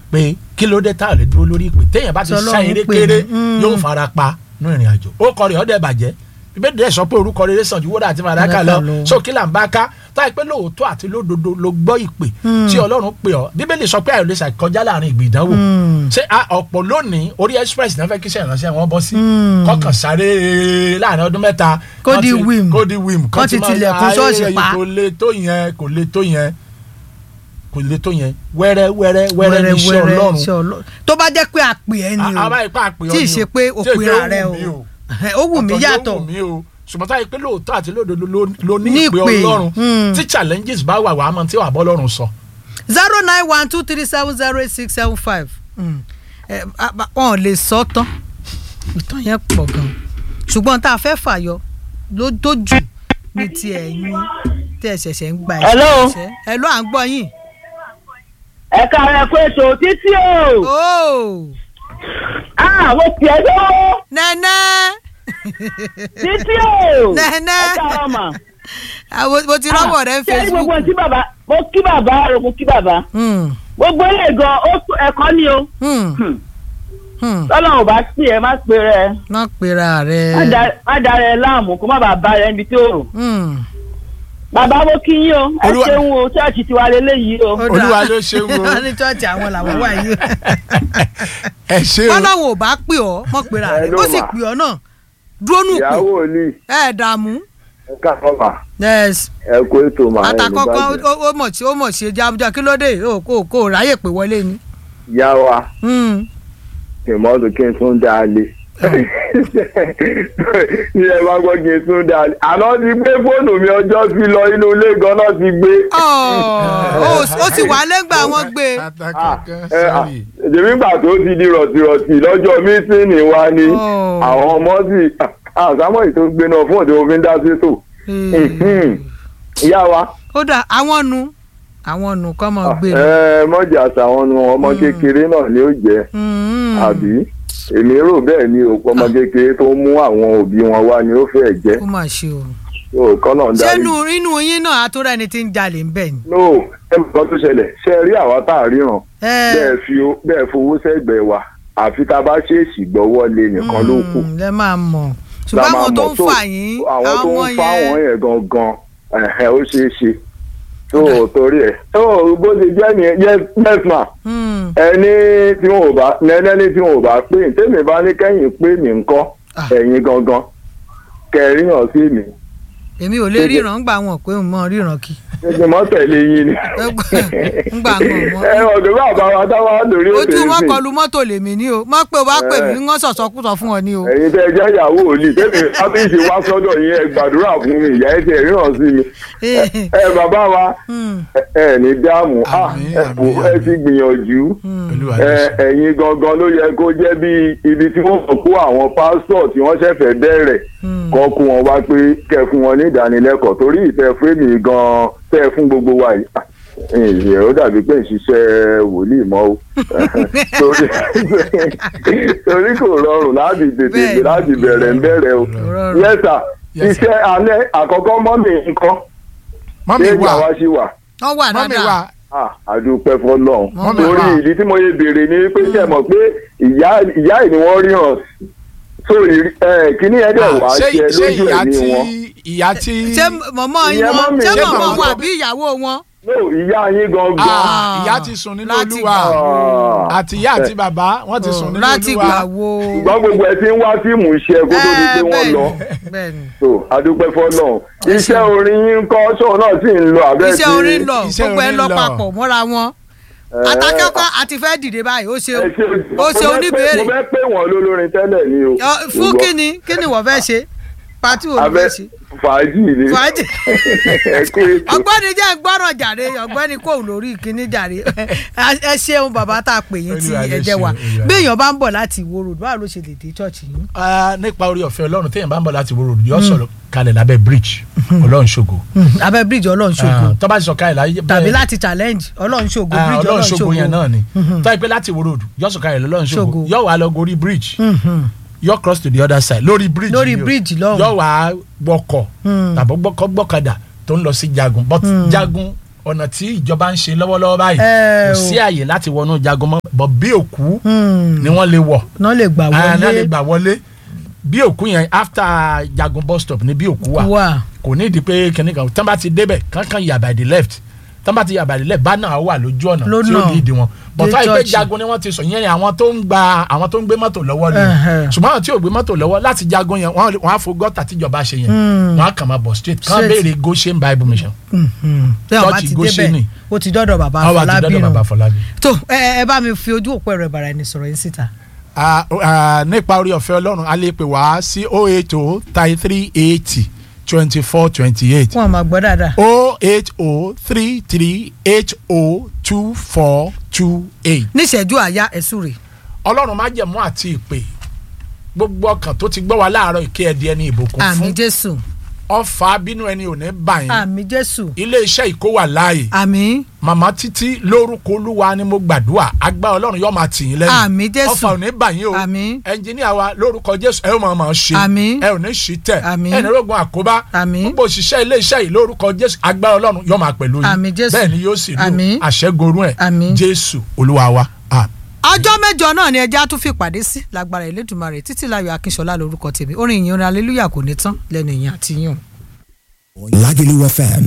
pé kí ló dé tá a lè dúró lórí ìpè téèyàn bá ti Tọ́lọ́run sá eré pè kéré ní, mm. yóò fara pa nínú ìrìn àjò ó kọ rẹ̀ ọ́ dẹ̀ bàjẹ́ bíbélì dẹ̀ sọ pé orúkọ rere sàn ju wúrà àti fàdákà Fàdákà lọ lọ. so kí là ń bá ká táyì pé lóòótọ́ àti lódodo ló gbọ́ ìpè tí ọlọ́run pè ọ́ bíbélì sọ pé àìlè ṣàkọjá láàrin ìgbì ìdánwò ṣé a ọ̀pọ̀ lónìí orí express náà fẹ́ kí iṣẹ́ ìránṣẹ́ wọn bọ́ sí kọkàn sáré láàrin ọdún mẹ́ta Kó kán di ti- wim. kó di wim Kán ti máa- tilẹ̀kùn ayé ṣọ́ọ̀ṣì rẹ̀ pa. kò le tó yẹn kò le tó yẹn kò le tó yẹn wẹ́rẹ́ wẹ́rẹ́ wẹ́rẹ́ ní iṣẹ́ ọlọ́run iṣẹ́ ọlọ́run tó bá jẹ́ pé àpè ẹ ni o àbá ipá àpè ọ tí ì ni ṣe o. pé Tí ì pé òpin ó rẹ wù mí o ó wù mí Ọ̀tọ̀ ló yàtọ̀ wù mí o ṣùgbọ́n táyì pé lóòótọ́ àti lódodo ló- ló ní Ní ìpè ìpè, ọlọ́run mm. tí challenges bá wà wàá mọ tí wàá bọ́ lọ́run sọ. zero nine one two three seven zero eight six seven five wọn ò lè sọ tán ìtàn yẹn pọ̀ gan ṣùgbọ́n tá a fẹ́ fàyọ ló tó jù ní ti ẹ̀yin tẹ́ ẹ ṣẹ̀ṣẹ̀ ń gba ẹ̀ṣẹ̀ Hello? ẹ̀ṣẹ̀. ẹ ló à ń gbọ́ yín. ẹ káàárọ̀ pé ètò títí o ooo ah mo pè é lọ́wọ́ nẹ́nẹ́ títí o Nẹ́nẹ́. ẹ káàárọ̀ mà. àwọn mo ti rọ́wọ́ rẹ ń ṣé ní gbogbo Facebook. tí bàbá mo kí bàbá rẹ mo kí bàbá Hmm, gbogbo ilé gan ó tó ẹ̀kọ́ ni o hmm, Hmm. hmm. tọ́lọ́run ò bá pè ẹ́ má pè rẹ má pera rẹ. má da- má da rẹ láàmú kó má bàa bá rẹ níbi tí ó rò Hmm. bàbá mo kí yín o ẹ Olúwa- ṣeun o ṣọ́ọ̀ṣì tiwa lélẹ́yìí o Ó dáa. Olúwa ló ṣeun o. wọ́n ní chọ́ọ̀chì àwọn làwọn wà yìí. ẹ ṣe o bọ́láwọn ò bá pè ọ́ mọ̀ pera rẹ̀ Hello, ó sì ma. pè ọ́ náà dúró nù pé ìyàwó ni ẹ dààmú. ẹ káàárọ̀ mà yes ẹ kó ètò mà ẹ ní àtàkọ́kọ́ bàjẹ́. ó ó mọ̀ sí ó mọ̀ sí jábújá kí ló dé ó kó kó ráyè pé wọlé ni. ìyá wa Hmm. ìmọ̀ọ́dù kí n tún dá a lé ní ẹ bá gbọ́ kí n tún dá a lé àná ti gbé fóònù mi ọjọ́ sí lọ inú ilé gan-an ti gbé. Ọ̀, ó ó sì wà lẹ́gbàá wọn gbé ẹ, à, èmi gbà tó ti di rọ̀tìrọ̀tì lọ́jọ́ mítìnì wa ni Oh. àwọn ọmọ sì àsámọ̀ ètò gbé náà fún òde òfin dá sí tò Mhm. ìyá wa ó dà àwọn nu àwọn nu kọ́ mọ̀ gbé ni. ẹ mọ̀jà àtàwọn nu ọmọ kékeré náà ni ó jẹ́ Hmm. àbí èmi rò bẹ́ẹ̀ ni òpó ọmọ kékeré tó mú àwọn òbí wọn wá ni ó fẹ́ jẹ́ ó mà ṣe o. tó kọ́nà ń darí. sẹ́nu inú yín náà àtúrà ẹni tí ń jalè ń bẹ̀ ni. no ẹ mọ̀ kan tó ṣẹlẹ̀ ṣe rí àwa tá a ríran ẹ bẹ́ẹ̀ fi ó- bẹ́ẹ̀ fowó sẹ́gbẹ̀ẹ́ wa àfi tá a bá ṣèèṣì gbọ́wọ́ lé nìkan ló kù. Hmm, lẹ máa mọ̀ La ṣùgbọ́n máa àwọn tó mọ̀ ń fà yín àwọn tó ń fa àwọn yẹn yẹn gangan ẹ̀hẹ̀, ó ṣeé ṣe tó torí ẹ̀ tó bó ṣe jẹ́ nìyẹn yes yes ma Hmm. ẹni tí wọn ò bá ẹni tí wọn ò bá pè ní tèmi bá ní kẹ́yìn pé mi ńkọ́ Ah. ẹ̀yin gangan kẹrìnà sí mi èmi ò lè ríran ńgbà wọn pé mo ríran kí ṣe mọ́ tẹ̀lé yín ni. ńgbà wọn mọ ẹ ọ̀dọ̀ bá bá wa táwa lórí ètò ojú wọn ìsìn kọlu mọ́tò lèmi ní o má pé o bá pè mí wọ́n sọ̀sọ́kùsọ fún ọ ní o. ẹ̀yin tẹ́ ẹ jẹ́ ìyàwó òní tẹ́mi ábíyèsí wá sọ́dọ̀ yín ẹ gbàdúrà fún mi ìyá ẹ ti ríran sí mi. ẹ ẹ bàbá wa Hmm, ẹ ẹ ní dáàmú ah, Àmín, ẹ àmín, wò, ẹ àmín. ti gbìyànjú Olúwa ló ẹ ṣeun. ẹ̀yin gangan ló yẹ kó jẹ́ bí ibi tí wọ́n kọ́ kó àwọn pásítọ̀ tí wọ́n ṣẹ̀fẹ̀ bẹ̀rẹ̀ hmm. kọ́ kó wọn wá pé kẹ́ fún wọn ní ìdánilẹ́kọ̀ọ́ torí ìfẹ́ fún mi gan-an tẹ́ fún gbogbo wa yìí Ah, ìyẹn ó dàbí pé ń ṣiṣẹ́ wòlíì mọ́ o torí torí kò rọrùn láti tètè Bẹ́ẹ̀ni. láti bẹ̀rẹ̀ ń bẹ̀rẹ̀ o rọrùn. yẹ́sà Yes, sir. iṣẹ́ alẹ́ àkọ́kọ́ mọ́mì nǹkan mọ́mí ṣé ìgbà wà wa ṣì wà wọ́n wà mọ́mí dáadáa wà Ah, àdúpẹ́ fọlọ́run Mọ́mì torí wà. ìdí tí mo yẹ béèrè ni pé ṣe mọ̀ pé ìyá ìyá yìí ni wọ́n rí hàn so ìrí- ẹ, kíní ẹ̀ dẹ̀ wá ṣé ṣe ṣé lójú ìyá ẹ̀mí tí wọn. ìyá tí ṣé mọ̀mọ́ yín Ìyẹn wọn mọ́mì, ṣé ṣé mọ̀mọ́ màmá wọn tó àbí ìyàwó wọn. no ìyá yín gangan. Ah, ìyá ti sùn nínú láti olúwa gbà wo. Ah, àti ìyá àti bàbá wọ́n ti sùn nínú láti gbà olúwa wo. ṣùgbọ́n gbogbo ẹ ti ń wá fíìmù iṣẹ́ kó tó di pé wọ́n bẹ́ẹ̀ni, lọ bẹ́ẹ̀ni. so àdúpẹ́ fọlọ́run Ẹ iṣẹ́ ṣeun. orin yín kọ́ ṣóun náà sì ń lọ abẹ́ iṣẹ́ orin lọ iṣẹ́ gbogbo ẹ orin lọ lọ. papọ̀ mọ́ra wọn. atakẹ́kọ̀ọ́ àti fẹ́ dìde báyìí ó ṣe ẹ ṣe ó ṣe mo fẹ́ pé- oníbèrè. mo fẹ́ pè wọ́n lólórin tẹ́lẹ̀ ni o Ọ, fún Ṣùgbọ́n kíni kíni wọ́n fẹ́ ṣe pati wo ló abẹ́ fẹ́ ṣe. fàájì ni fàájì. ẹ kú ètò. ọ̀gbẹ́ni jẹ́ gbọ́ràn jàre ọ̀gbẹ́ni kò lórí kíní jàre ẹ ṣeun bàbá tá a pè yín tí Olúwa ló ẹ jẹ́ wa ṣeun, Olúwa. bí èèyàn bá ń bọ̀ láti Ìwó Road báwo ló ṣe lè dé chọ́ọ̀chì yín. Ah, nípa orí ọ̀fẹ́ ọlọ́run téèyàn bá ń bọ̀ láti wo ròdù yóò sọ̀rọ̀ kalẹ̀ lábẹ́ bridge ọlọ́run ṣògo abẹ́ bíríìjì ọlọ́run ṣògo Ah, tó bá ti sọ kalẹ̀ láyé tàbí láti challenge ọlọ́run ṣògo Ah, bíríìjì ọlọ́run ọlọ́run ṣògo yẹn náà ṣògo. ni tó yẹ pé láti wo ròdù yóò sọ kalẹ̀ lọ́lọ́run ṣògo Ṣògo. yóò wá lọ gorí bridge Mhm. yóò cross to the other side lórí bridge Lórí yìí o. bridge lọ́hùn. yóò wá wọkọ̀ Hmm. tàbí gbọ́kọ̀ gbọ́kadà tó ń lọ sí jagun but jagun ọ̀nà tí ìjọba ń ṣe lọ́wọ́lọ́wọ́ báyìí Ẹ kò o. sí àyè láti wọnú jagun mọ́ bọ̀ bí òkú Hmm. ni wọ́n lè wọ̀ náà lè gbà Ah, náà lè wọlé gbà wọlé bí òkú yẹn after jagun bus stop ni bí òkú wà wà kò ní ìdí pé kìnìún kan tán bá ti débẹ̀ kankan yà by the left tán bá ti yà by the left bánà wà lójú ọ̀nà tí ó Lọ́nà. ní ìdí wọn Dé bọ̀tá ìpè church. jagun ni wọ́n ti sọ yẹn ni àwọn tó ń gba àwọn tó ń gbé mọ́tò lọ́wọ́ ni Ẹhẹ́. ṣùgbọ́n àwọn tí ò gbé mọ́tò lọ́wọ́ láti jagun yẹn wọ́n wọ́n á fo gọ́tà tíjọba ṣe yẹn wọ́n á kàn máa bọ̀ straight kàn Straight. béèrè Goshen Bible Mission tí àwọn bá Church ti Goshenì. débẹ̀ ó ti dọ́dọ̀ bàbá àwọn àti Afọlábí dọ́dọ̀ nù bàbá Fọlábí. tó ẹ ẹ bá mi fi ojú òpó ẹ̀rọ ìbára ẹni sọ̀rọ̀ yín síta Ah, ah, nípa orí ọ̀fẹ́ ọlọ́run a lè pè wá sí oh eight oh thirty three eighty twenty four twenty eight wọn máa gbọ́ dáadáa oh eight oh three three eight oh two four two eight. níṣẹ́jú àyà ẹ̀sùn rè ọlọ́run má jẹ̀mú àti ìpè gbogbo ọkàn tó ti gbọ́ wa láàárọ̀ ìké ẹ̀dí ẹni ìbùkún àmì fún Jésù ọfà bínú ẹni ò ní bà yín àmì Jésù ilé iṣẹ́ ìkó wà láàyè àmì màmá títí lórúkọ olúwa ni mo gbàdúrà agbá ọlọ́run yóò máa tì yín lẹ́yìn Àmín Jésù. ọfà ò ní bà yín o Àmín. ẹnjìníà wa lórúkọ jésù ẹ ó máa máa ṣe Àmín. ẹ ò ní ṣí tẹ̀ Àmín. ẹ ní rògbòn àkóbá Àmín. gbogbo òṣìṣẹ́ ilé iṣẹ́ yìí lórúkọ jésù agbá ọlọ́run yóò máa pẹ̀lú yín Àmín Jésù. bẹ́ẹ̀ ni yóò sì rí Àmín. o àṣẹgorun ẹ̀ Àmín. jésù olúwa wa àmín. ọjọ́ mẹ́jọ náà ni ẹja tún fi pàdé sí lágbára Elédùmarè títí láyọ̀ Akínṣọlá lórúkọ tèmi orin ìyìn orin aleluya kò ní tán lẹ́nu ìyìn àti yín o. Lagelu FM